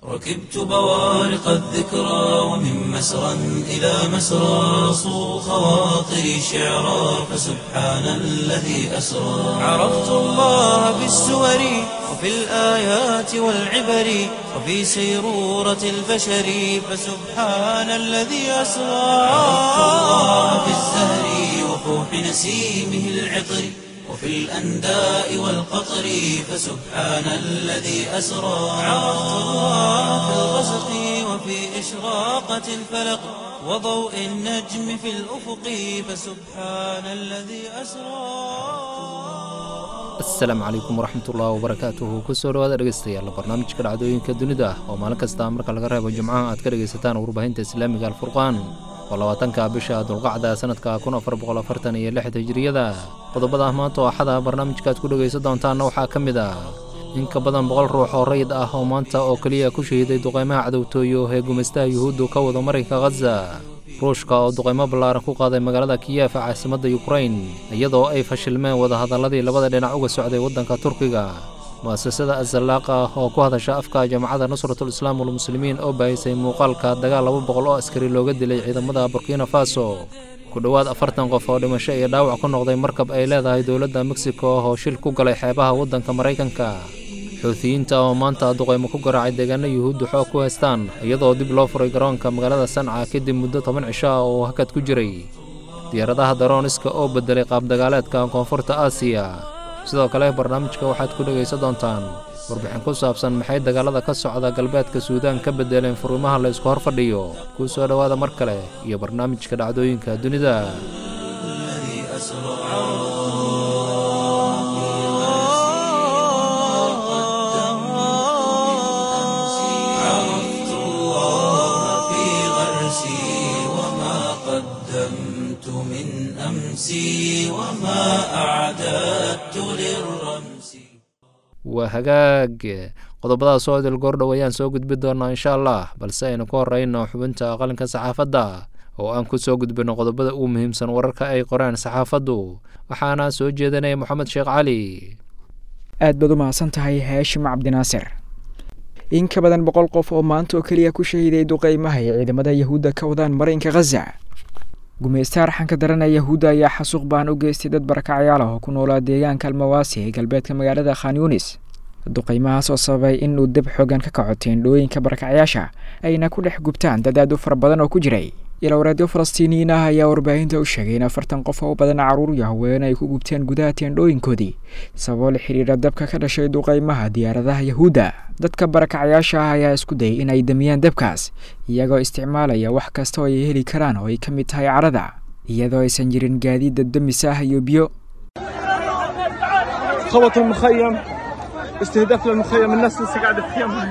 ركبت بوارق الذكرى ومن مسرى إلى مسرى صو خواطري شعرا فسبحان الذي أسرى عرفت الله بالسور وفي الآيات والعبر وفي سيرورة البشر فسبحان الذي أسرى عرفت الله بالزهر وفوح نسيمه العطر وفي الأنداء والقطر فسبحان الذي أسرى عرفت الله في الغسق وفي إشراقة الفلق وضوء النجم في الأفق فسبحان الذي أسرى asalaamu calaykum waraxmatullaahi wabarakaatuhu kusoo dhawaada dhegeystayaal barnaamijka dhacdooyinka dunida oo maalin kasta marka laga reebo jimcaha aad ka dhegaysataan warbaahinta islaamiga alfurqaan oo labaatanka bisha dulqacda sanadka kun afar boqol afartan iyo lix hijiriyada qodobada maanta oo axada barnaamijka aad ku dhegaysan doontaanna waxaa ka mid ah in ka badan boqol ruux oo rayid ah oo maanta oo keliya ku shahiiday duqeymaha cadowtooyo ee gumaystaha yuhuuddu ka wada marinka khaza ruushka oo duqeymo ballaaran ku qaaday magaalada kiyef caasimadda yukrain iyadoo ay fashilmeen wadahadalladii labada dhinac uga socday waddanka turkiga mu'asasada azallaaqa oo ku hadasha afka jamacadda nusratul islaam walmuslimiin oo baahisay muuqaalka dagaal laba boqol oo askari looga dilay ciidamada burkina faso ku dhowaad afartan qof oo dhimasho iyo dhaawac ku noqday markab ay leedahay dowladda mexico oo shil ku galay xeebaha waddanka maraykanka xuutiyiinta oo maanta duqeymo ku garaacay deegaano yuhuuddu xoog ku haystaan iyadoo dib loo furay garoonka magaalada sanca kadib muddo toban cisho ah oo hakad ku jiray diyaaradaha darooniska oo bedelay qaabdagaaleedka koonfurta aasiya sidoo kale barnaamijka waxaad ku dhegaysan doontaan warbixin ku saabsan maxay dagaalada ka socda galbeedka suudaan ka bedeleen furimaha la isku hor fadhiyo kuu soo dhowaada mar kale iyo barnaamijka dhacdooyinka dunida الذي أسرى عرفت الله في غرسي وما قدمت من أمسي وما أعددت للرمس waa hagaag qodobadaas oo idil goordhow ayaan soo gudbi doonaa insha allah balse aynu ku horeyno xubinta qalinka saxaafadda oo aan ku soo gudbino qodobada ugu muhiimsan wararka ay qoreen saxaafaddu waxaana soo jeedinaya moxamed sheekh cali aad baad u mahadsan tahay haashim cabdinaasir in ka badan boqol qof oo maanta oo keliya ku shahiiday duqeymaha ay ciidamada yahuudda ka wadaan marinka khaza gumaysta arxanka darana yahuudda ayaa xasuuq baan u geystay dad barakacyaal ah oo ku noolaa deegaanka almawaasi ee galbeedka magaalada khan yunis duqeymahaas oo sababay inuu deb xoogan ka kaco teendhooyinka barakacyaasha ayna ku dhex gubtaan dad aad u fara badan oo ku jiray ilowreedyo falastiiniyiin ah ayaa warbaahinta u sheegay in afartan qof oo badan caruur iyo haween ay ku gubteen gudaha teendhooyinkoodii sababoo la xidhiidha dabka ka dhashay duqeymaha diyaaradaha yahuudda dadka barakacyaasha ah ayaa isku dayay in ay damiyaan dabkaas iyagoo isticmaalaya wax kasta oo ay heli karaan oo ay ka mid tahay carada iyadoo aysan jirin gaadiid dabdamis ah iyo biyo خبط المخيم استهداف للمخيم الناس لسه قاعده في خيمها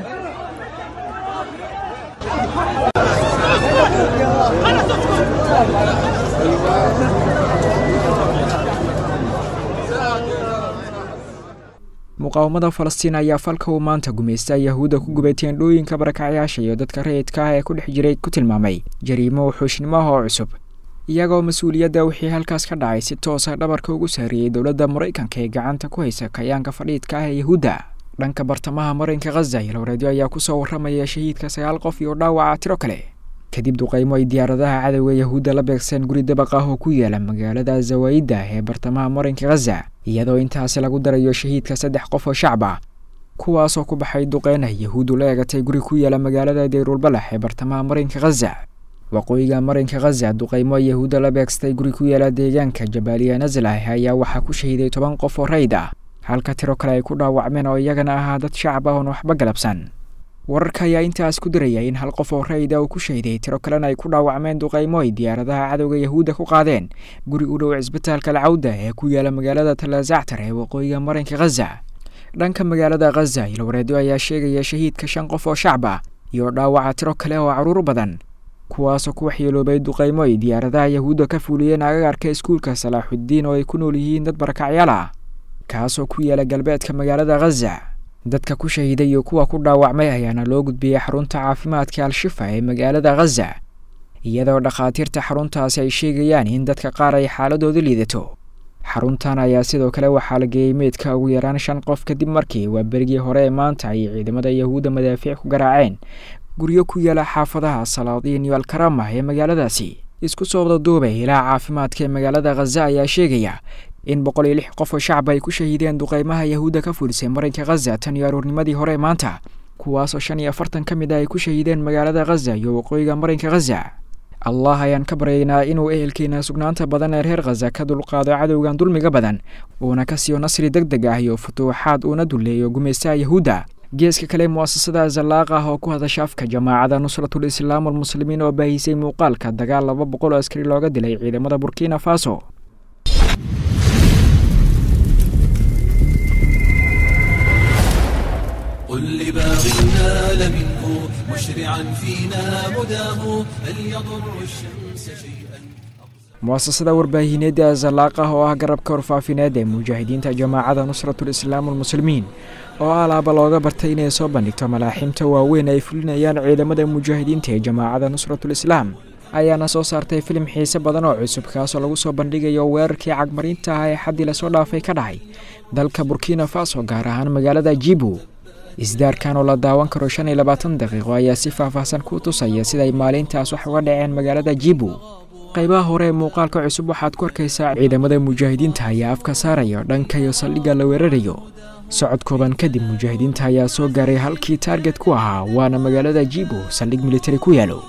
muqaawamada falastiin ayaa falka uu maanta gumaysta yahuudda ku gubay teendhooyinka barakacyaasha iyo dadka rayidka ah ee ku dhex jiray ku tilmaamay jariimo wuxuushnimoah oo cusub iyagoo mas-uuliyadda wixii halkaas ka dhacay si toosa dhabarka ugu saariyey dowladda maraykanka ee gacanta ku haysa kayaanka fadhiidka ah ee yahuudda dhanka bartamaha marinka khaza ilowreedyo ayaa kusoo warramaya shahiidka sagaal qof iyo dhaawaca tiro kale kadib duqeymo ay diyaaradaha cadowga yahuudda la beegseen guri dabaq ah oo ku yaala magaalada zawaayidda ee bartamaha marinka khaza iyadoo intaasi lagu darayo shahiidka saddex qof oo shacab ah kuwaasoo ku baxay duqeyna yahuuddu la eegatay guri ku yaala magaalada dayrulbalax ee bartamaha marinka khaza waqooyiga marinka khaza duqeymo yahuudda la beegstay guri ku yaala deegaanka jabaaliya naslah ayaa waxaa ku shahiiday toban qof oo rayd ah halka tiro kale ay ku dhaawacmeen oo iyagana ahaa dad shacab ah oon waxba galabsan wararka ayaa intaas ku diraya in hal qof oo rayda uu ku shahiday tiro kalena ay ku dhaawacmeen duqeymo ay diyaaradaha cadowga yahuudda ku qaadeen guri u dhow cisbitaalka alcawda ee ku yaala magaalada talazactar ee waqooyiga marinka khaza dhanka magaalada khaza ilwareedyo ayaa sheegaya shahiidka shan qof oo shacab ah iyo dhaawaca tiro kale oo caruur badan kuwaasoo ku waxyeeloobay duqeymo ay diyaaradaha yahuudda ka fuuliyeen agagarka iskuulka salaaxuddiin oo ay ku nool yihiin dad barakacyaal ah kaasoo ku yaala galbeedka magaalada khaza dadka ku shahiiday iyo kuwa ku dhaawacmay ayaana loo gudbiyey xarunta caafimaadka al-shifa ee magaalada khaza iyadoo dhakhaatiirta xaruntaasi ay sheegayaan in dadka qaar ay xaaladooda liidato xaruntan ayaa sidoo kale waxaa la geeyey meydka ugu yaraan shan qof kadib markii waa berigii hore ee maanta ay ciidamada yahuudda madaafiic ku garaaceen guryo ku yaala xaafadaha salaadiin iyo alkaramah ee magaaladaasi isku soo wada duubay ilaa caafimaadka ee magaalada khaza ayaa sheegaya in boqol iyo lix qof oo shacab ay ku shahiideen duqeymaha yahuudda ka fulisay marinka khaza tan iyo aruurnimadii hore ee maanta kuwaasoo shan iyo afartan ka mid ah ay ku shahiideen magaalada khaza iyo waqooyiga marinka khaza allah ayaan ka baryaynaa inuu ehelkeena sugnaanta badan ee reer khaza ka dulqaado cadowgan dulmiga badan uuna ka siiyo nasri deg deg ah iyo futuuxaad uuna duleeyo gumaystaha yahuudda geeska kale mu'asasada zallaaq ah oo ku hadasha afka jamaacada nusratul islaam walmuslimiin oo baahisay muuqaalka dagaal laba boqol oo askari looga dilay ciidamada burkina faso قل لباغ نال منه مشرعا فينا مداه هل يضر الشمس شيئا mu'asasada warbaahineedda zallaaq ah oo ah garabka warfaafineed ee mujaahidiinta jamaacada nusratul islaam walmuslimiin oo alaaba looga bartay inay soo bandhigto malaaximta waaweyn ay fulinayaan ciidamada mujaahidiinta ee jamaacada nusratul islaam ayaana soo saartay filim xiise badan oo cusub kaasoo lagu soo bandhigayo weerarkii cagmarinta ah ee xaddii lasoo dhaafay ka dhacay dalka burkina faso gaar ahaan magaalada jibu isdaarkan oo la daawan karo shan iyo labaatan daqiiqo ayaa si faahfaahsan ku tusaya siday maalintaas wax uga dhaceen magaalada jibu qaybaha hore ee muuqaalka cusub waxaad ku arkaysaa ciidamada mujaahidiinta ayaa afka saaraya dhanka iyo saldhigga la weerarayo socod kooban kadib mujaahidiinta ayaa soo gaaray halkii taarget ku ahaa waana magaalada jibu saldhig militari ku yaalo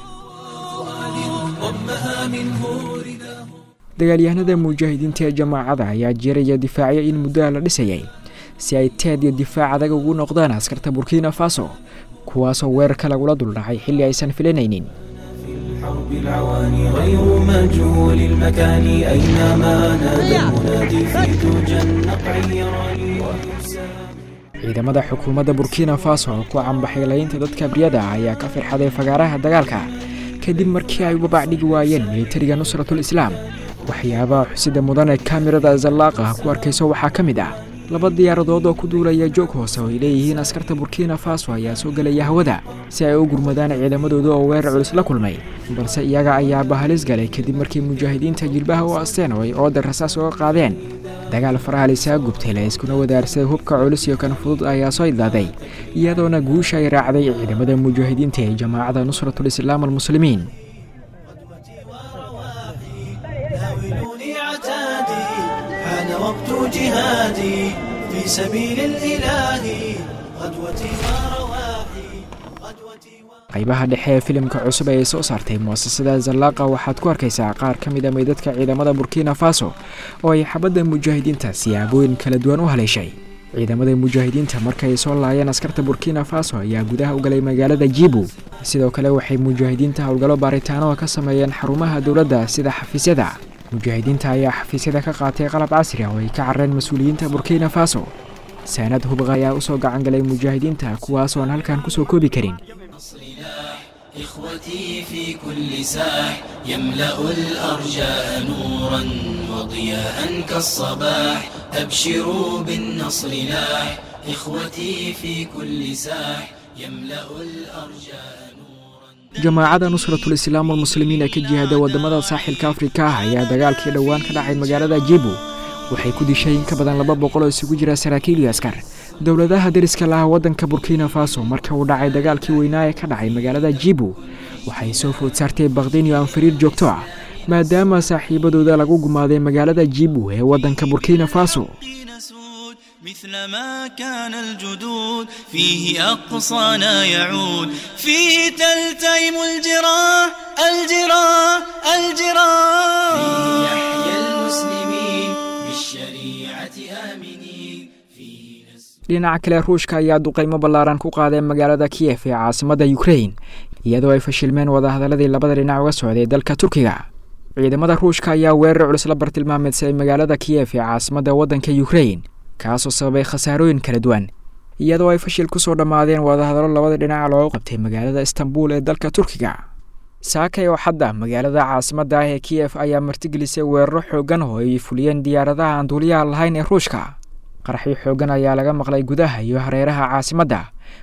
ضمها منه رداه dagaalyahanada mujaahidiinta ee jamaacada ayaa jeeraya difaacyo in muddoa la dhisayay si ay teed iyo difaac adag ugu noqdaan askarta burkina faso kuwaasoo weerarka lagula duldhacay xilli aysan filanaynin حرب العواني غير مجهول المكان أينما نادى المنادي في دجى النقع يراني ويسام ciidamada xukuumadda burkina faso oo ku cambaxay laynta dadka abriyada ah ayaa ka firxaday fagaaraha dagaalka kadib markii ay uga bacdhigi waayeen militariga nusratul islaam waxyaabaha xusida mudan ee kaamirada zallaaqa ku arkayso waxaa ka mid ah laba diyaaradood oo ku duulaya joog hoose oo ay leeyihiin askarta burkina faso ayaa soo gelaya hawada si ay u gurmadaan ciidamadooda oo weerar culus la kulmay balse iyaga ayaa bahalis galay kadib markii mujaahidiinta jilbaha u asteen oo ay ooda rasaas uga qaadeen dagaal farahaalisaa gubtay la iskuna wadaarsaday hubka culus iyo kan fudud ayaa soo idlaaday iyadoona guusha ay raacday ciidamada mujaahidiinta ee jamaacada nusratul islaam almuslimiin ناولوني عتادي حان وقت جهادي في سبيل الإله غدوتي ورواحي غدوتي و... qaybaha dhexe ee filimka cusub ee ay soo saartay mu'asasada zallaaqa waxaad ku arkaysaa qaar ka mid a meydadka ciidamada burkina faso oo ay xabadda mujaahidiinta siyaabooyin kala duwan u haleeshay ciidamada mujaahidiinta markay soo laayeen askarta burkina faso ayaa gudaha u galay magaalada jibu sidoo kale waxay mujaahidiinta howlgallo baaritaano ka sameeyeen xarumaha dowladda sida xafiisyada mujaahidiinta ayaa xafiisyada ka qaatay qalab casri ah oo ay ka carreen mas-uuliyiinta burkina faso saanad hubqa ayaa usoo gacan galay mujaahidiinta kuwaas oo aan halkan kusoo koobi karin إخوتي في كل ساح يملأ الأرجاء نورا وضياء كالصباح أبشروا بالنصر لاح إخوتي في كل ساح يملأ الأرجاء نورا jamaacada nusratul islaam walmuslimiin ee ka jihada wadamada saaxilka afrika ah ayaa dagaalkii dhowaan ka dhacay magaalada jibu waxay ku dishay in ka badan laba boqol oo isugu jira saraakiil iyo askar dowladaha deriska laha waddanka burkina faso marka uu dhacay dagaalkii weynaa ee ka dhacay magaalada jibu waxay soo food saartay bakdin iyo anfariir joogto ah maadaama saaxiibadooda lagu gumaaday magaalada jibu ee waddanka burkina faso نسود مثل ما كان الجدود فيه أقصانا يعود فيه تلتئم الجراح الجراح الجراح يحيى المسلمين بالشريعة آمنين فيه نسر dhinaca kale ruushka ayaa duqaymo ballaaran ku qaaday magaalada kiyef ee caasimadda ukrain iyadoo ay fashilmeen wadahadaladii labada dhinac uga socday dalka turkiga ciidamada ruushka ayaa weerar culus la bartilmaameedsaday magaalada kiyef ee caasimadda waddanka ukrain kaasoo sababay khasaarooyin kala duwan iyadoo ay fashil kusoo dhammaadeen wadahadalo labada dhinac loogu qabtay magaalada istanbul ee dalka turkiga saakay oo xadda magaalada caasimadda ah ee kiyef ayaa martigelisay weeraro xooggan oo ay fuliyeen diyaaradaha aan duuliyaha lahayn ee ruushka qaraxyo xooggan ayaa laga maqlay gudaha iyo hareeraha caasimadda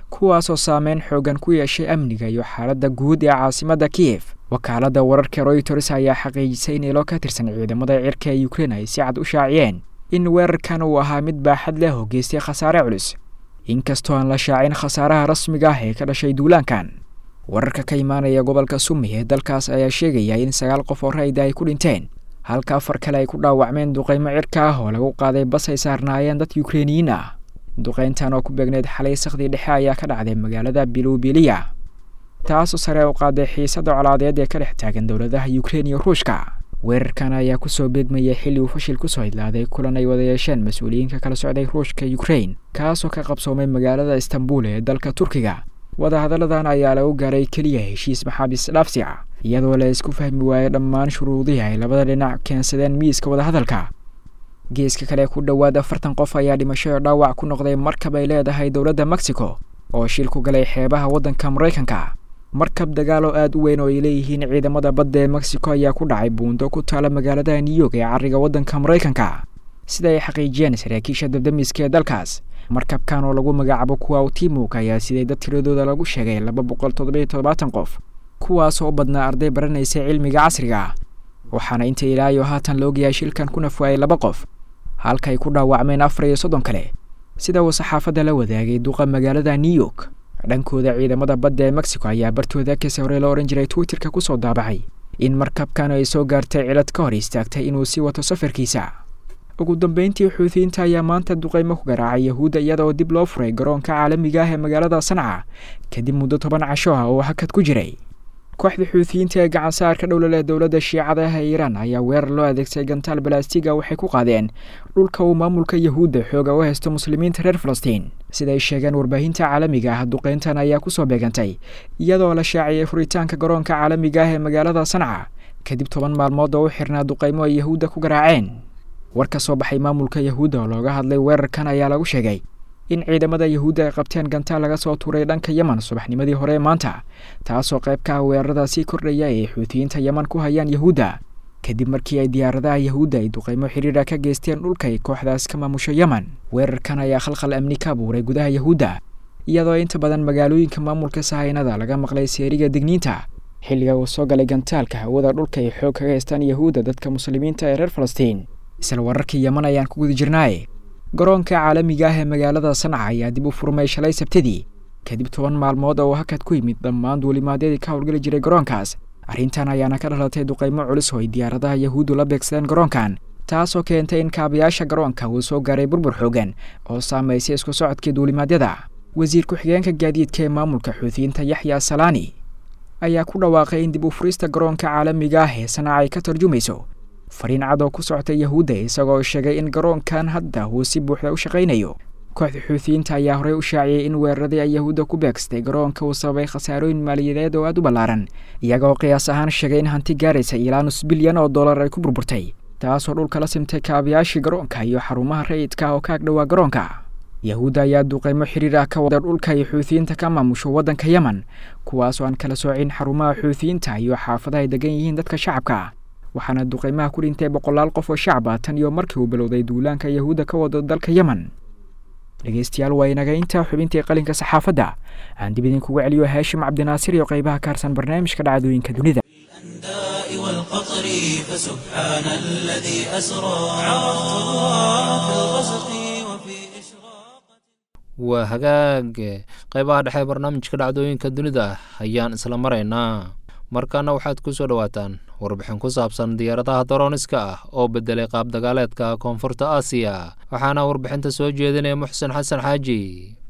kuwaasoo saameyn xoogan ku yeeshay amniga iyo xaaladda guud ee caasimadda kiyef wakaaladda wararka royters ayaa xaqiijisay in ilo ka tirsan ciidamada cirka ee ukrein ay si cad u shaaciyeen in weerarkan uu ahaa mid baaxad leh oo geystay khasaare culus inkastoo aan la shaacin khasaaraha rasmiga ah ee ka dhashay duulaankan wararka ka imaanaya gobolka sumi ee dalkaas ayaa sheegaya in sagaal qof oo rayda ay ku dhinteen halka afar kale ay ku dhaawacmeen duqaymo cirka ah oo lagu qaaday bas ay saarnaayeen dad yukreiniyiin ah duqayntan oo ku beegneyd xalay sakhdii dhexe ayaa ka dhacday magaalada bilubiliya taasoo sare u qaaday xiisadda colaadeed ee ka dhex taagan dowladaha yukrein iyo ruushka weerarkan ayaa kusoo beegmayay xilli uu fashil kusoo idlaaday kulan ay wada yeesheen mas-uuliyiinka kala socday ruushka yukrein kaasoo ka qabsoomay magaalada istanbul ee dalka turkiga wadahadalladan ayaa lagu gaaray keliya heshiis maxaabiis dhaafsi ah iyadoo la isku fahmi waayey dhammaan shuruudihii ay labada dhinac keensadeen miiska wadahadalka geeska kale ku dhowaad afartan qof ayaa dhimasho dhaawac ku noqday markab ay leedahay dowladda mexico oo shil ku galay xeebaha waddanka maraykanka markab dagaal oo aada u weyn oo ay leeyihiin ciidamada badda ee mexico ayaa ku dhacay buundo ku taala magaalada new york ee cariga waddanka maraykanka sida ay xaqiijiyeen saraakiisha dabdamiska ee dalkaas markabkan oo lagu magacaabo kuwa timuk ayaa siday dad tiradooda lagu sheegay laba boqol toddobiyo toddobaatan qof kuwaas oo badnaa arday baranaysa cilmiga casriga waxaana inta ilaayo haatan la ogyahay shilkan ku nafwaayay laba qof halka ay ku dhaawacmeen afar iyo soddon kale sida uu saxaafadda la wadaagay duqa magaalada new york dhankooda ciidamada badda ee mexico ayaa bartooda kase hore la odhan jiray twitterka kusoo daabacay in markabkan ay soo gaartay cilad ka hor istaagtay inuu sii wato safarkiisa ugu dambeyntii xuutiyiinta ayaa maanta duqaymo ku garaacay yahuudda iyadaoo dib loo furay garoonka caalamiga ah ee magaalada sanca kadib muddo toban casho ah oo hakad ku jiray kooxda xuutiyiinta ee gacan saarka dhowla leh dowladda shiicada ah ee iiraan ayaa weerar loo adeegsaday gantaal balaastiga waxay ku qaadeen dhulka uu maamulka yahuudda xooga u haysto muslimiinta reer falastiin siday sheegeen warbaahinta caalamiga ah duqeyntan ayaa kusoo beegantay iyadoo la shaaciyay furitaanka garoonka caalamiga ah ee magaalada sanca kadib toban maalmood oo u xirnaa duqaymo ay yahuudda ku garaaceen war ka soo baxay maamulka yahuudda oo looga hadlay weerarkan ayaa lagu sheegay in ciidamada yahuudda ay qabteen gantaal laga soo tuuray dhanka yeman subaxnimadii hore ee maanta taasoo qayb ka ah weerarada sii kordhaya ee xuutiyiinta yeman ku hayaan yahuudda kadib markii ay diyaaradaha yahuudda ay duqaymo xiriira ka geysteen dhulka ay kooxdaas ka maamusho yeman weerarkan ayaa khalkhal amni ka abuuray gudaha yahuudda iyadoo inta badan magaalooyinka maamulka sahaynada laga maqlay seeriga digniinta xilliga uu soo galay gantaalka hawada dhulka ay xoog kaga haystaan yahuudda dadka muslimiinta ee reer falastiin isla wararkii yeman ayaan ku guda jirnaaye garoonka caalamiga ah ee magaalada sanca ayaa dib u furmay shalay sabtidii kadib toban maalmood oo hakad ku yimid dhammaan duulimaadyadii ka howlgeli jiray garoonkaas arrintan ayaana ka dhalatay duqaymo culus oo ay diyaaradaha yahuuddu la beegsadeen garoonkan taasoo keentay in kaabayaasha garoonka uu soo gaaray burbur xoogan oo saamaysay isku socodkii duulimaadyada wasiir ku-xigeenka gaadiidka ee maamulka xuutiyiinta yaxya salaani ayaa ku dhawaaqay in dib u furista garoonka caalamiga ah ee sanaca ay ka tarjumayso fariin cad oo ku socota yahuudda isagoo sheegay in garoonkan hadda uu si buuxda u shaqaynayo kooxda xuutiyiinta ayaa horey u shaaciyey in weeraradii ay yahuudda ku beegsatay garoonka uu sababay khasaarooyin maaliyadeed oo aad u ballaaran iyagoo qiyaas ahaan sheegay in hanti gaaraysa ilaa nus bilyan oo dollar ay ku burburtay taasoo dhulka la simtay kaabayaashii garoonka iyo xarumaha rayidka oo ka agdhowaa garoonka yahuudda ayaa duqaymo xiriir ah ka wada dhulka ay xuutiyiinta ka maamusho waddanka yemen kuwaasoo aan kala soocin xarumaha xuutiyiinta iyo xaafadaha ay degan yihiin dadka shacabka waxaana duqaymaha ku dhintay boqolaal qof oo shacab ah tan iyo markii uu bilowday duulaanka yahuudda ka wado dalka yemen dhegeystayaal waa inaga intaa xubintii qalinka saxaafadda aan dib idinkugu celiyo haashim cabdinaasir iyo qaybaha kaarsan barnaamijka dhacdooyinka dunida الأنداء والقطر فسبحان الذي أسرى عرفت الله في الغسق وفي إشراقة waa hagaag qaybaha dhexe ee barnaamijka dhacdooyinka dunida ayaan isla maraynaa markaana waxaad ku soo dhowaataan warbixin ku saabsan diyaaradaha darooniska ah oo bedelay qaab dagaaleedka koonfurta aasiya waxaana warbixinta soo jeedinaya muxsen xasan xaaji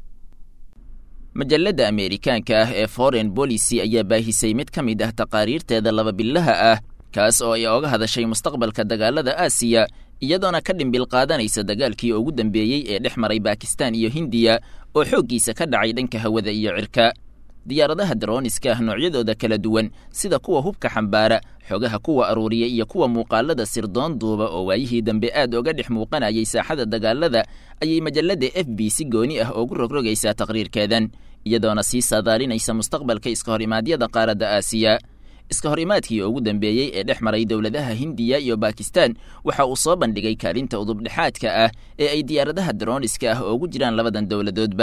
majalladda ameerikaanka ah ee foreign policy ayaa baahisay mid ka mid ah taqaariirteeda laba billaha ah kaas oo ay oga hadashay mustaqbalka dagaalada aasiya iyadoona ka dhimbil qaadanaysa dagaalkii ugu dambeeyey ee dhex maray bakistan iyo hindiya oo xooggiisa ka dhacay dhanka hawada iyo cirka diyaaradaha darooniska ah noocyadooda kala duwan sida kuwa hubka xambaara xogaha kuwa aruuriya iyo kuwa muuqaalada sirdoon duuba oo waayihii dambe aad oga dhex muuqanayay saaxada dagaalada ayay majalladda f b si gooni ah ugu rogrogaysaa taqriirkeedan iyadoona sii saadaalinaysa mustaqbalka iska hor imaadyada qaaradda aasiya iska hor imaadkii ugu dambeeyey ee dhex maray dowladaha hindiya iyo bakistan waxa uu soo bandhigay kaalinta udubdhexaadka ah ee ay diyaaradaha darooniska ah ugu jiraan labadan dowladoodba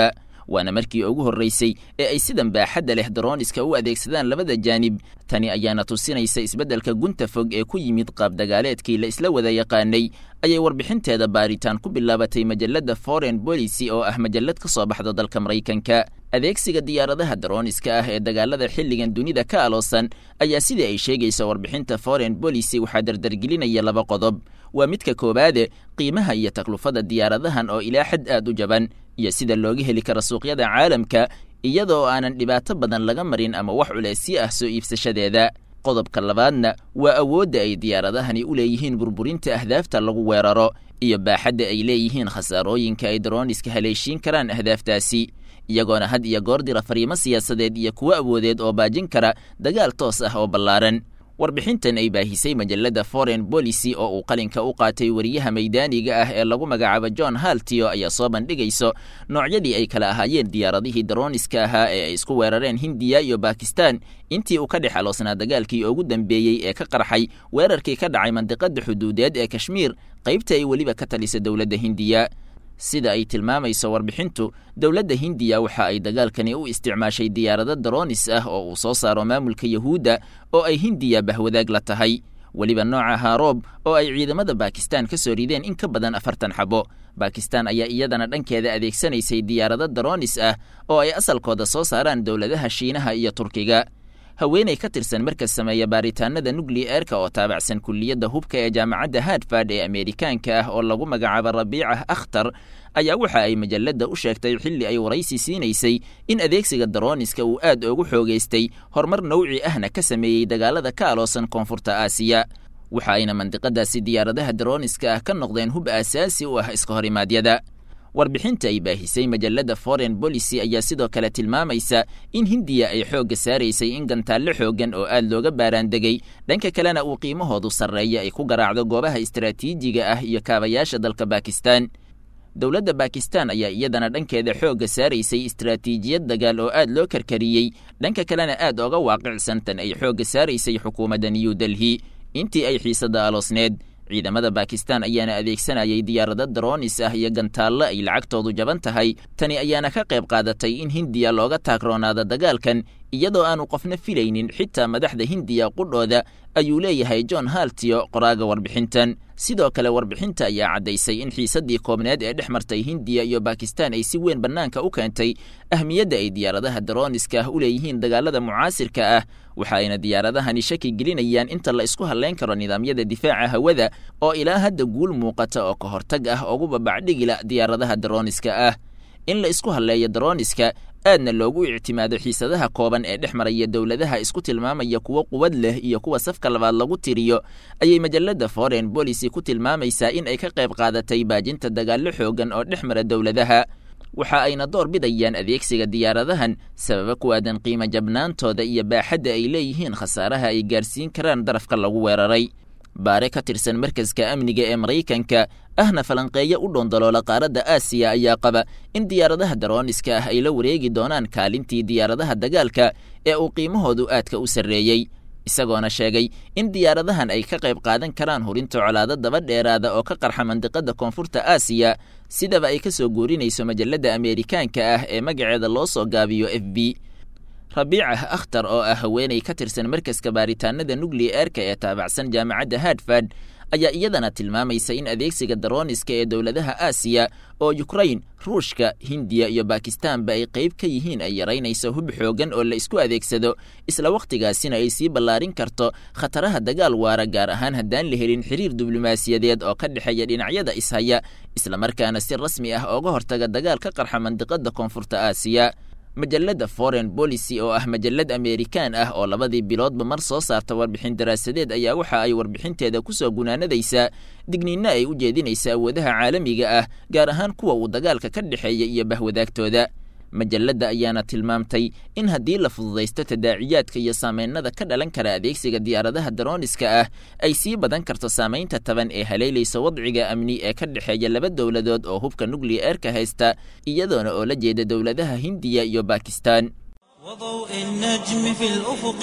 waana markii ugu horraysay ee ay sidan baaxadda leh darooniska u adeegsadaan labada jaanib tani ayaana tusinaysa isbeddelka gunta fog ee ku yimid qaabdagaaleedkii la isla wada yaqaanay ayay warbixinteeda baaritaan ku bilaabatay majalladda foreign policy oo ah majallad ka soo baxda dalka maraykanka adeegsiga diyaaradaha darooniska ah ee dagaalada xilligan dunida ka aloosan ayaa sidai ay sheegaysa warbixinta foreign policy waxaa dardargelinaya laba qodob waa midka koowaade qiimaha iyo taklufada diyaaradahan oo ilaa xad aad u jaban iyo sida looga heli kara suuqyada caalamka iyadoo aanan dhibaato badan laga marin ama wax culeysyo ah soo iibsashadeeda qodobka labaadna waa awoodda ay diyaaradahani u leeyihiin burburinta ahdaafta lagu weeraro iyo baaxadda ay leeyihiin khasaarooyinka ay darooniska haleeshiin karaan ahdaaftaasi iyagoona had iyo goor dira fariimo siyaasadeed iyo kuwo awoodeed oo baajin kara dagaal toos ah oo ballaaran warbixintan ay baahisay majalladda foreign policy oo uu qalinka u qaatay wariyaha maydaaniga ah ee lagu magacaabo john haltio ayaa soo bandhigayso noocyadii ay kala ahaayeen diyaaradihii darooniska ahaa ee ay isku weerareen hindiya iyo bakistan intii uu ka dhex aloosnaa dagaalkii ugu dambeeyey ee ka qarxay weerarkii ka dhacay mandiqada xuduudeed ee kashmiir qaybta ay weliba ka talisa dowladda hindiya sida ay tilmaamayso warbixintu dowladda hindiya waxa ay dagaalkani u isticmaashay diyaarado daroonis ah oo uu soo saaro maamulka yahuudda oo ay hindiya bahwadaag la tahay weliba nooca haaroob oo ay ciidamada bakistan ka soo rideen in ka badan afartan xabo bakistan ayaa iyadana dhankeeda adeegsanaysay diyaarado daroonis ah oo ay asalkooda soo saaraan dowladaha shiinaha iyo turkiga haweenay ka tirsan markas sameeya baaritaanada nukliyeerka oo taabacsan kulliyadda hubka ee jaamacadda hartford ee ameerikaanka ah oo lagu magacaabo rabiicah akhtar ayaa waxa ay majalladda u sheegtay xilli ay waraysi siinaysay in adeegsiga darooniska uu aad ugu xoogaystay horumar nawci ahna ka sameeyey dagaalada ka aloosan koonfurta aasiya waxa ayna mandiqadaasi diyaaradaha darooniska ah ka noqdeen hub aasaasi u ah iska horimaadyada warbixinta ay baahisay majalladda foreign policy ayaa sidoo kale tilmaamaysa in hindiya ay xoogga saaraysay in gantaallo xooggan oo aad looga baaraandegay dhanka kalena uu qiimahoodu sarreeya ay ku garaacdo goobaha istaraatiijiga ah iyo kaabayaasha dalka bakistan dowladda bakistan ayaa iyadana dhankeeda xoogga saaraysay istaraatiijiyad dagaal oo aad loo karkariyey dhanka kalena aad oga waaqicsan tan ay xoogga saaraysay xukuumadda new delhi intii ay xiisadda aloosneed ciidamada bakistan ayaana adeegsanayay diyaarado daroonis ah iyo gantaallo ay lacagtoodu jaban tahay tani ayaana ka qayb qaadatay in hindiya looga taagroonaado dagaalkan iyadoo aanu qofna filaynin xitaa madaxda hindiya qudhooda ayuu leeyahay john haltio qoraaga warbixintan sidoo kale warbixinta ayaa caddaysay in xiisaddii koobneed ee dhex martay hindiya iyo bakistan ay si weyn bannaanka u keentay ahmiyadda ay diyaaradaha darooniska ah u leeyihiin dagaalada mucaasirka ah waxa ayna diyaaradahani shaki gelinayaan inta la isku hadlayn karo nidaamyada difaaca hawada oo ilaa hadda guul muuqata oo ka hortag ah ugu babacdhigila diyaaradaha darooniska ah in la isku hadleeyo darooniska aadna loogu ictimaado xiisadaha kooban ee dhex maraya dowladaha isku tilmaamaya kuwo quwad leh iyo kuwa safka labaad lagu tiriyo ayay majalladda foreign policy ku tilmaamaysaa in ay ka qayb qaadatay baajinta dagaallo xoogan oo dhex mara dowladaha waxa ayna door bidayaan adeegsiga diyaaradahan sababa ku aadan qiimo jabnaantooda iyo baaxadda ay leeyihiin khasaaraha ay gaarsiin karaan darafka lagu weeraray baare ka tirsan markaska amniga ee maraykanka ahna falanqeeyo u dhoondaloola qaaradda aasiya ayaa qaba in diyaaradaha darooniska ah ay la wareegi doonaan kaalintii diyaaradaha dagaalka ee uu qiimahoodu aadka u sarreeyey isagoona sheegay in diyaaradahan ay ka qayb qaadan karaan hurinta colaado daba dheeraada oo ka qarxa mandiqada koonfurta aasiya sidaba ay ka soo guurinayso majalladda ameerikaanka ah ee magaceeda loo soo gaabiyo f b rabiicah akhtar oo ah haweenay ka tirsan markaska baaritaanada nukliyeerka ee taabacsan jaamacadda hartford ayaa iyadana tilmaamaysa in adeegsiga darooniska ee dowladaha aasiya oo yukrain ruushka hindiya iyo bakistanba ay qayb ka yihiin ay yaraynayso hub xoogan oo la isku adeegsado isla wakhtigaasina ay sii ballaarin karto khataraha dagaal waara gaar ahaan haddaan la helin xiriir diblomaasiyadeed oo ka dhexeeya dhinacyada ishaya islamarkaana si rasmi ah ooga hortaga dagaal ka qarxa mandiqada koonfurta aasiya majalladda foreign policy oo ah majallad ameerikaan ah oo labadii biloodba mar soo saarta warbixin daraasadeed ayaa waxa ay warbixinteeda ku soo gunaanadaysaa digniinna ay u jeedinaysa awoodaha caalamiga ah gaar ahaan kuwa uu dagaalka ka dhexeeya iyo bahwadaagtooda majalladda ayaana tilmaamtay in haddii la fududaysto tadaaciyaadka iyo saameynada ka dhalan kara adeegsiga diyaaradaha darooniska ah ay sii badan karto saamaynta taban ee haleelaysa wadciga amni ee ka dhexeeya laba dowladood oo hubka nukliyeerka haysta iyadoona oo la jeeda dowladaha hindiya iyo bakistan وضوء النجم في الأفق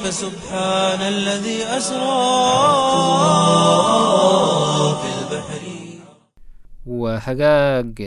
فسبحان الذي أسرى في البحر waa hagaag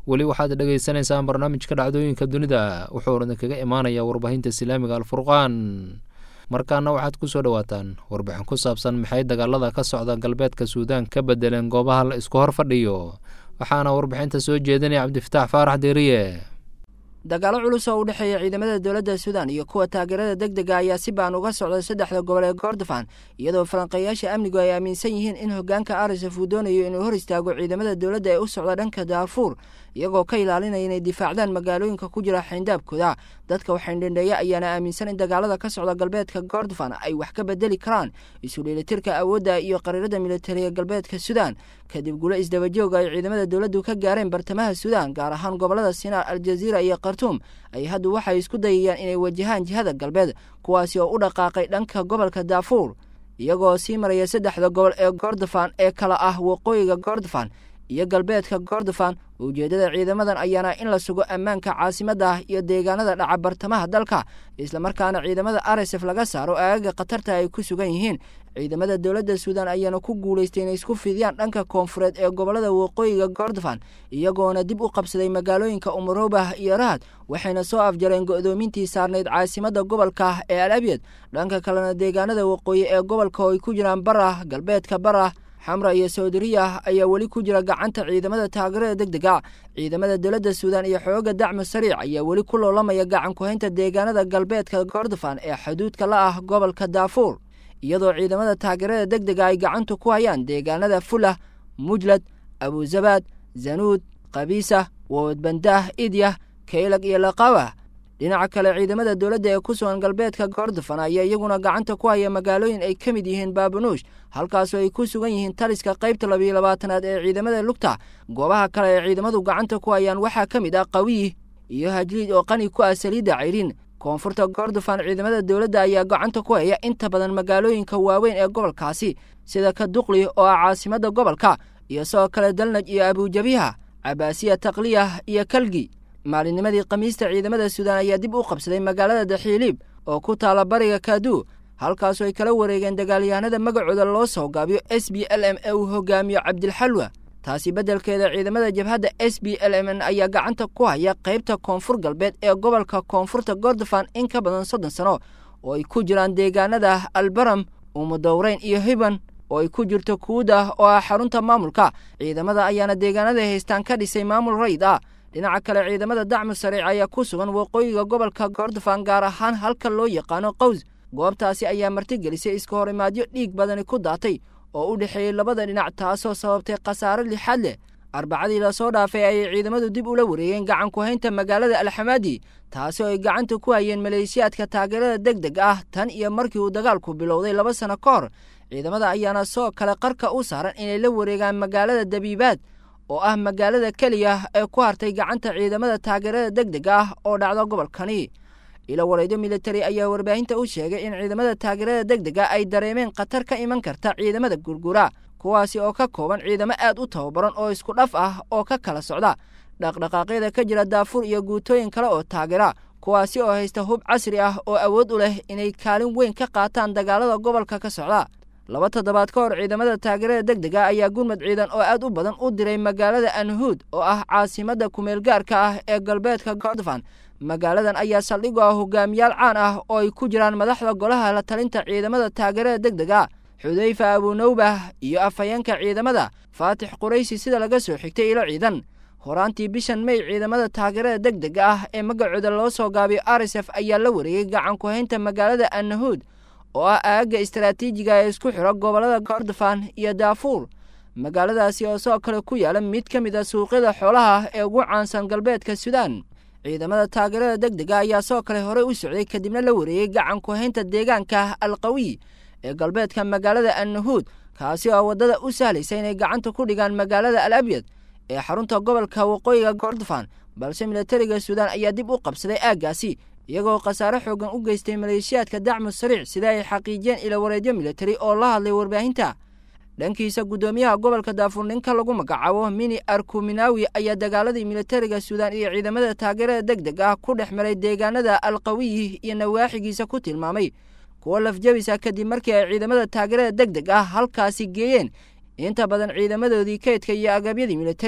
weli waxaad dhegaysanaysaan barnaamijka dhacdooyinka dunida wuxuu idinkaga imaanayaa warbaahinta islaamiga alfurqaan markaana waxaad ku soo dhowaataan warbixin ku saabsan maxay dagaalada ka socda galbeedka suudaan ka bedeleen goobaha la isku hor fadhiyo waxaana warbixinta soo jeedinaya cabdifataax faarax deeriye dagaalo culus oo u dhexeeya ciidamada dowladda suudan iyo kuwa taageerada deg dega ayaa si baan uga socda saddexda gobol ee kordofan iyadoo falanqeeyaasha amnigu ay aaminsan yihiin in hoggaanka arisaf uu doonayo inuu hor istaago ciidamada dowladda ee u socda dhanka daarfuur iyagoo ka ilaalinaya inay difaacdaan magaalooyinka ku jira xayndaabkooda dadka waxaindhendheeya ayaana aaminsan in dagaalada ka socda galbeedka kordofan ay wax ka bedeli karaan isu dheelitirka awoodda iyo qariirada militariga galbeedka suudan kadib gulo isdabajooga ay ciidamada dowladdu ka gaareen bartamaha suudan gaar ahaan gobolada sinaar aljaziira iyo khartuum ay hadda waxay isku dayayaan inay wajahaan jihada galbeed kuwaasi oo u dhaqaaqay dhanka gobolka daafuur iyagoo sii maraya saddexda gobol ee kordofan ee kala ah waqooyiga kordofan iyo galbeedka kordofan ujeeddada ciidamadan ayaana in la sugo ammaanka caasimadda iyo deegaanada dhaca bartamaha dalka islamarkaana ciidamada arsef laga saaro aagaga khatarta ay ku sugan yihiin ciidamada dowladda suudan ayaana ku guulaystay inay isku fidiyaan dhanka koonfureed ee gobolada waqooyiga kordofan iyagoona dib u qabsaday magaalooyinka umuroobah iyo rahad waxayna soo afjareen go'doomintii saarnayd caasimadda gobolka ee al abyad dhanka kalena deegaanada waqooyi ee gobolka oo ay ku jiraan barah galbeedka barah xamra iyo sawdariya ayaa weli ku jira gacanta ciidamada taageerada deg dega ciidamada dowladda suudan iyo xooga dacmu sariic ayaa weli ku loolamaya gacan ku-haynta deegaanada galbeedka kordofan ee xuduudka la ah gobolka daafuur iyadoo ciidamada taageerada deg dega ay gacanta ku hayaan deegaanada fulah mujlad abuzabaad zanuud kabiisa woodbandaah idyah kaylag iyo laqawa dhinaca kale ciidamada dowladda ee ku sugan galbeedka kordofan ayaa iyaguna gacanta ku haya magaalooyin ay ka mid yihiin baabanuush halkaasoo ay ku sugan yihiin taliska qaybta labiyo labaatanaad ee ciidamada lugta goobaha kale ee ciidamadu gacanta ku hayaan waxaa ka mid ah qawiyi iyo hajliid oo qani ku ah saliidda cayrin koonfurta kordofan ciidamada dowladda ayaa gacanta ku haya inta badan magaalooyinka waaweyn ee gobolkaasi sida ka duqli oo ah caasimadda gobolka iyo sidoo kale dalnaj iyo abujabiha cabaasiya takliyah iyo kalgi maalinnimadii khamiista ciidamada suudan ayaa dib u qabsaday magaalada daxiiliib oo ku taala bariga kaaduu halkaasoo ay kala wareegeen dagaalyahanada magacooda loo soo gaabiyo s b l m ee uu hogaamiyo cabdilxalwa taasi beddelkeeda ciidamada jabhadda s b l m n ayaa gacanta ku haya qaybta koonfur galbeed ee gobolka koonfurta kordofan in ka badan soddon sano oo ay ku jiraan deegaanada albaram umudowreyn iyo hiban oo ay ku jirto kuuda oo ah xarunta maamulka ciidamada ayaana deegaanada haystaan ka dhisay maamul rayd ah dhinaca kale ciidamada dacmu sariic ayaa ku sugan waqooyiga gobolka kordofan gaar ahaan halka loo yaqaano qaws goobtaasi ayaa martigelisay iska hor imaadyo dhiig badani ku daatay oo u dhexeeyey labada dhinac taasoo sababtay khasaare lixaad leh arbacadii lasoo dhaafay ayay ciidamadu dib ula wareegeen gacan ku-haynta magaalada alxamaadi taasi oo ay gacanta ku hayeen maleeshiyaadka taageerada deg deg ah tan iyo markii uu dagaalku bilowday laba sano ka hor ciidamada ayaana soo kale qarka u saaran inay la wareegaan magaalada dabiibaad oo ah magaalada keliya ee ku hartay gacanta ciidamada taageerada deg deg ah oo dhacda gobolkani ilo wareydo militari ayaa warbaahinta u sheegay in ciidamada taageerada deg dega ay dareemeen khatar ka iman karta ciidamada gurgura kuwaasi oo ka kooban ciidamo aad u tababaran oo isku dhaf ah oo ka kala socda dhaqdhaqaaqyada ka jira daafuur iyo guutooyin kale oo taageera kuwaasi oo haysta hub casri ah oo awood u leh inay kaalin weyn ka qaataan dagaalada gobolka ka socda laba toddobaad ka hor ciidamada taageerada deg dega ayaa gurmad ciidan oo aad u badan u diray magaalada anhuud oo ah caasimadda kumeelgaarka ah ee galbeedka kordofan magaaladan ayaa saldhig u ah hogaamiyaal caan ah oo ay ku jiraan madaxda golaha la talinta ciidamada taageerada deg dega xudayfa abunawbah iyo afhayeenka ciidamada faatix quraysi sida laga soo xigtay ilo ciidan horaantii bishan may ciidamada taageerada deg dega ah ee magacooda loo soo gaabiyo arisef ayaa la wareegay gacan ku-haynta magaalada annahuud oo ah aagga istaraatiijiga ee isku xiro gobollada kordofan iyo daafuur magaaladaasi oo sidoo kale ku yaala mid ka mid a suuqyada xoolaha ee ugu caansan galbeedka suudaan ciidamada taageerada deg dega ayaa sidoo kale horey u socday kadibna la wareegay gacan ku-haynta deegaanka alqawiy ee galbeedka magaalada annahuud kaasi oo waddada u sahlaysa inay gacanta ku dhigaan magaalada al abyad ee xarunta gobolka waqooyiga kordofan balse militariga suudaan ayaa dib u qabsaday aaggaasi iyagoo khasaare xoogan u geystay maleeshiyaadka dacmu sariic sida ay xaqiijiyeen ilo wareedyo militari oo la hadlay warbaahinta dhankiisa guddoomiyaha gobolka daafuur ninka lagu magacaabo mini arkuminawi ayaa dagaaladii militariga suudaan iyo ciidamada taageerada deg deg ah ku dhex maray deegaanada alqawiyi iyo nawaaxigiisa ku tilmaamay kuwo lafjabisa kadib markii ay ciidamada taageerada deg deg ah halkaasi geeyeen inta badan ciidamadoodii kaydka iyo agabyadii militari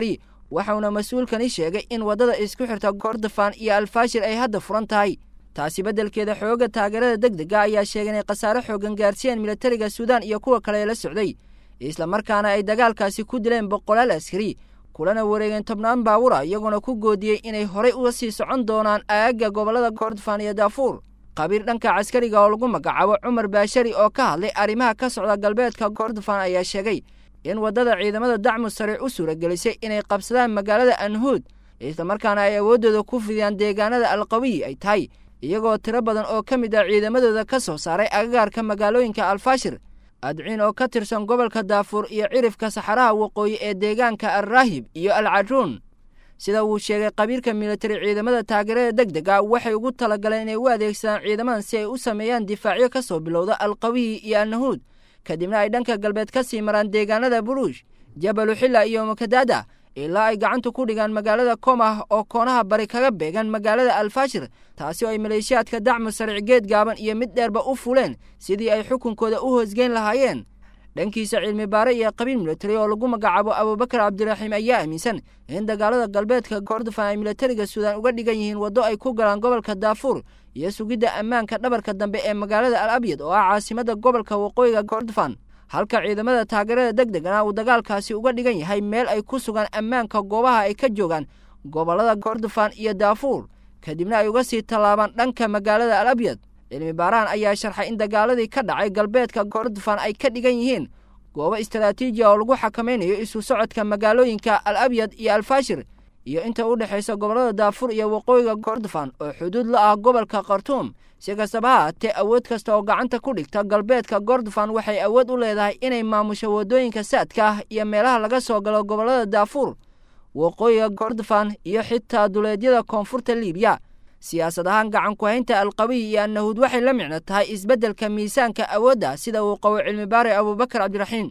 waxauna mas-uulkani sheegay in waddada isku xirta kordofan iyo alfaashir ay hadda furan tahay taasi beddelkeeda xooga taageerada degdega ayaa sheegay inay khasaare xoogan gaarsiiyeen militariga suudaan iyo kuwa kale ee la socday islamarkaana ay dagaalkaasi ku dileen boqolaal askari kulana wareegeen tobnaan baawura iyagoona ku goodiyey inay horay uga sii socon doonaan aagga gobollada kordofan iyo daafuur qabiir dhanka caskariga oo lagu magacaabo cumar baashari oo ka hadlay arrimaha ka socda galbeedka kordofan ayaa sheegay in waddada ciidamada dacmu sariic u suuragelisay inay qabsadaan magaalada anhuud islamarkaana ay awooddooda ku fidiyaan deegaanada alqawiyi ay tahay iyagoo tiro badan oo ka mid ah ciidamadooda ka soo saaray agagaarka magaalooyinka alfaashir adciin oo ka tirsan gobolka daafuur iyo cirifka saxaraha waqooyi ee deegaanka alraahib iyo alcaruun sida uu sheegay qabiirka militari ciidamada taageerada deg dega waxay ugu talagaleen inay u adeegsadaan ciidamadan si ay u sameeyaan difaacyo ka soo bilowda alqawiyi iyo alnahuud kadibna ay dhanka galbeed ka sii maraan deegaanada buruush jabalu xilla iyo mukadaada ilaa ay gacanta ku dhigaan magaalada komah oo koonaha bari kaga beegan magaalada alfaashir taasi oo ay maleeshiyaadka dacmu sariic geed gaaban iyo mid dheerba u fuleen sidii ay xukunkooda u hoosgeyn lahaayeen dhankiisa cilmi baare iyo qabiil militari oo lagu magacaabo abubakar cabdiraxiim ayaa aaminsan in dagaalada galbeedka kordofan ay militariga suudaan uga dhigan yihiin waddo ay ku galaan gobolka daafuur iyo sugidda ammaanka dhabarka dambe ee magaalada al abyad oo ah caasimada gobolka waqooyiga kordofan halka ciidamada taageerada deg degana uu dagaalkaasi uga dhigan yahay meel ay ku sugaan ammaanka goobaha ay ka joogaan gobollada kordofan iyo daafuur kadibna ay uga sii tallaabaan dhanka magaalada al abyad cilmi baarahan ayaa sharxay in dagaaladii ka dhacay galbeedka kordofan ay ka dhigan yihiin goobo istaraatiijiya oo lagu xakamaynayo isu socodka magaalooyinka al abyad iyo alfaashir iyo inta u dhexaysa gobollada daafuur iyo waqooyiga kordofan oo xuduud la ah gobolka khartuum si kastaba ha haatee awood kasta oo gacanta ku dhigta galbeedka kordofan waxay awood u leedahay inay maamusho waddooyinka saadka ah iyo meelaha laga soo galo gobollada daafuur waqooyiga kordofan iyo xitaa duleedyada koonfurta liibiya siyaasad ahaan gacan ku-haynta alqabiy iyo annahuud waxay la micno tahay isbeddelka miisaanka awoodda sida uu qabo cilmi baare abubakar cabdiraxiim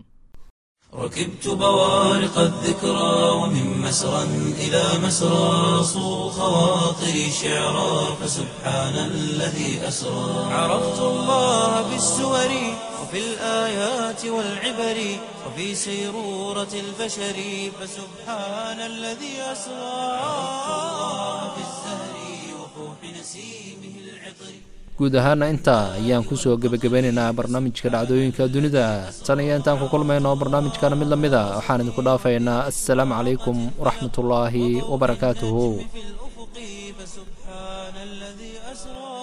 ركبت بوارق الذكرى ومن مسرى إلى مسرى صو خواطري شعرا فسبحان الذي أسرى عرفت الله بالسور وفي الآيات والعبر وفي سيرورة البشر فسبحان الذي أسرى عرفت الله بالزهر وفوح نسيمه العطر guud ahaana intaa ayaan kusoo gebagabeynaynaa barnaamijka dhacdooyinka dunida tan iyo intaan ku kulmayno barnaamijkana mid la mid a waxaan idinku dhaafaynaa assalaamu calaykum waraxmatullaahi wabarakaatuhu في الأفق فسبحان الذي أسرى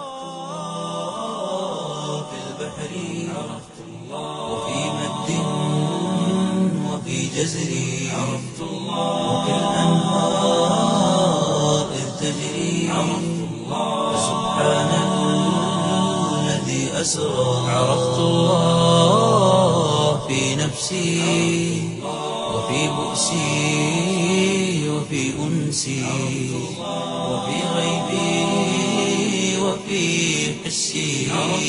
في البحر عرفت الله وفي مد وفي جزر عرفت الله وفي الأنهار إذ تجري عرفت الله فسبحان الذي أسرى عرفت الله في نفسي وفي بؤسي وفي أنسي وفي غيبي وفي حسي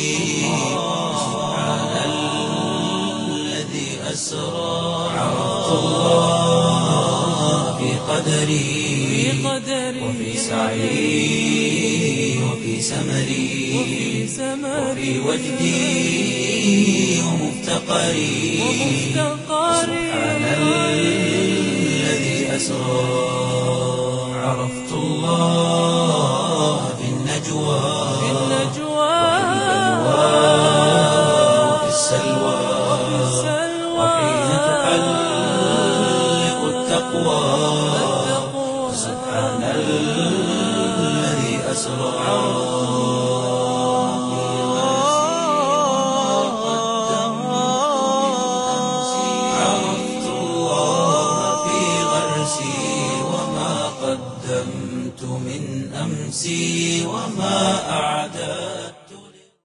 سبحان الذي أسرى عرفت الله في قدري وفي سعي وفي سمري وفي وجدي ومفتقري سبحان الذي أسرى عرفت الله